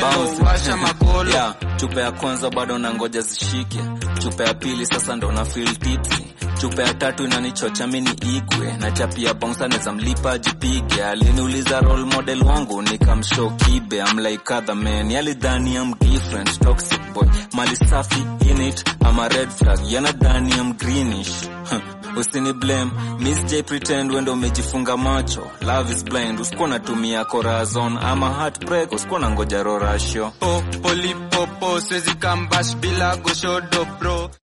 Bounce. washa makolo yeah, chupa ya kwanza bado nangoja zishike chupa ya pili sasa ndo na feel tipsy chupa ya tatu inanichocha mini igwe na chapia bonsa neza mlipa jipige aliniuliza role model wangu nikamshow kibe I'm like other man yalidhani I'm different toxic boy mali safi in it I'm a red flag yanadhani I'm greenish Huh. usini blame miss j pretend wendo umejifunga macho love is blind usikuwa natumia corazon ama heartbreak usikuwa na ngoja rorasho po polipopo siwezi kambash bila goshodo bro